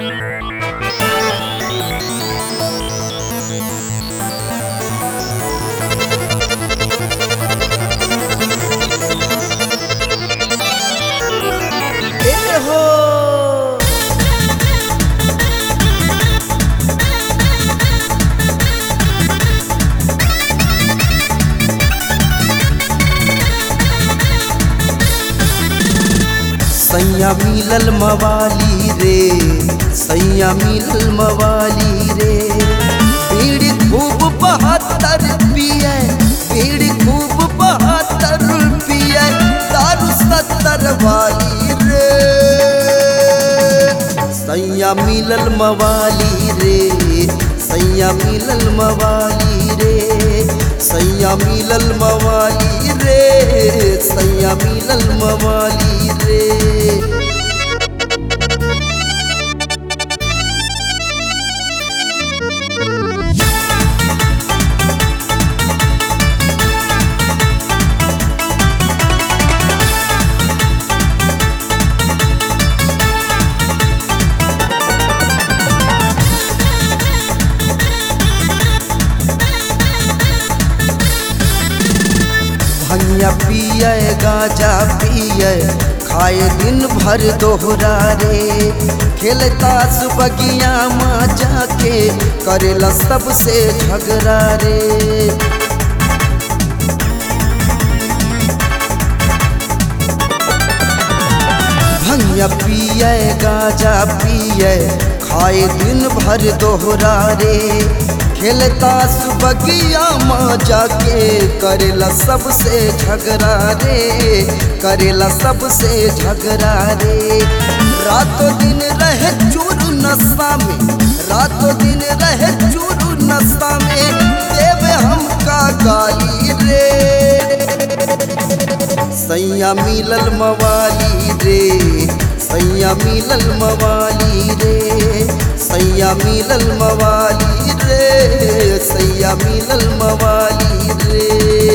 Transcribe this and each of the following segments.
ए हो सैया मिलल मवाली रे सैया मिलल मवाली रे पीड़ खूब बहत्तर पिए पीड़ खूब बहत्तर पिए दारू सत्तर वाली रे सैया मिलल मवाली रे सैया मिलल मवाली रे सैया मिलल मवाली रे सैया मिलल मवाली रे भैया पिए गाजा पिए खाए दिन भर दोहरा रे खेलता सुबगिया माँ जाके करेला सबसे झगड़ा रे भैया पिए गाजा पिए खाए दिन भर दोहरा रे खेलता सुबगिया माँ जाके करेला सबसे झगड़ा रे करेला सबसे झगड़ा रे रातों दिन रहे चूरू नशा में रातों दिन रहे चूरू नशा में देवे हमका गाली रे सैया मिलल मवाली रे सैया मिलल मवाली रे सैया मिलल मवाली रे सैया मिलल मवाली रे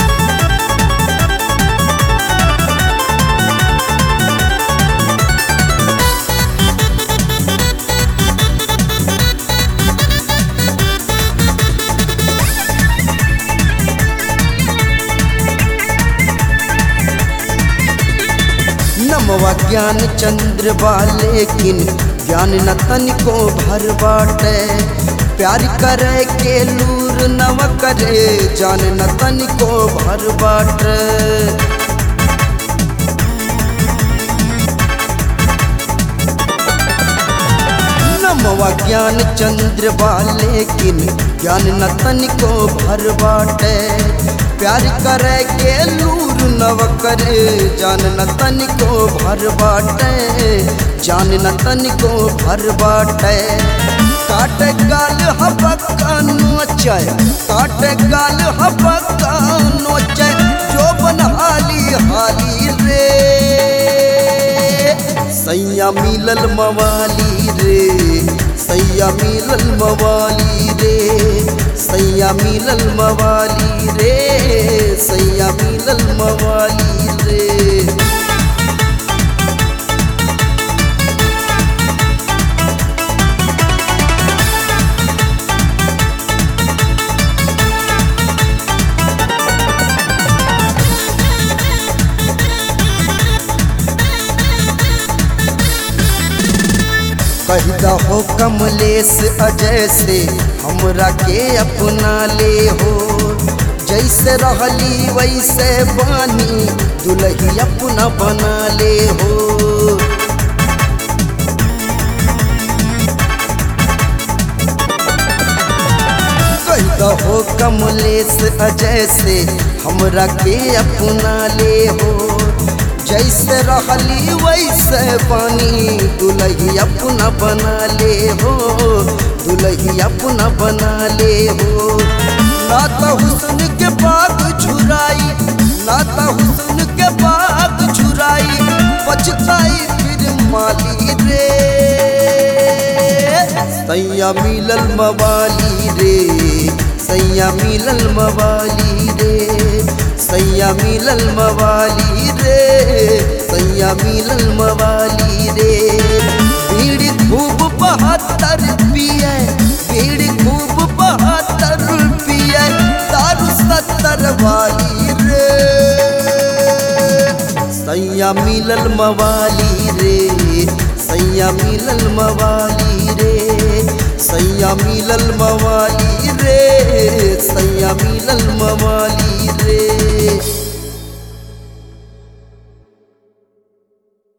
नमवा ज्ञान चंद्र बा लेकिन ज्ञान न तनिको भर बाटे प्यार करे के लूर नव करे जान न तनिको भर बाटे नमवा ज्ञान चंद्र बा लेकिन ज्ञान न तनिको भर बाटे प्यार करे के लूर नव करे जान न तनिको भर बाटे जान न तनिको भर बाटे काट गाल हबका नोचय काट गाल हबका नोचय जो बनहाली हाली रे सैया मिलल मवाली रे सैया मिलल मवाली रे सैया मिलल मवाली रे सैया मिलल मवाली रे कहदा हो कमलेश अजय से हमरा के अपना ले हो जैसे रहली वैसे बानी दुलही अपना बना ले हो कहदा हो कमलेश अजय से हमरा के अपना ले हो जैसे रहली वैसे पानी दुलही अपना बना ले हो दुलही अपना बना ले हो ना तो हुस्न के बाग छुराई ना तो हुस्न के बाग छुराई पछताई फिर माली रे सैया मिलल मवाली रे सैया मिलल मवाली रे सैया मिलल मवाली रे सैया मिलल मवाली रे भीड़ खूब बहत्तर पिए बीड़ी खूब बहत्तर पिए दारू सत्तर वाली रे सैया मिलल मवाली रे सैया मिलल मवाली रे सैया मिलल मवाली रे सैया मिलल मवाली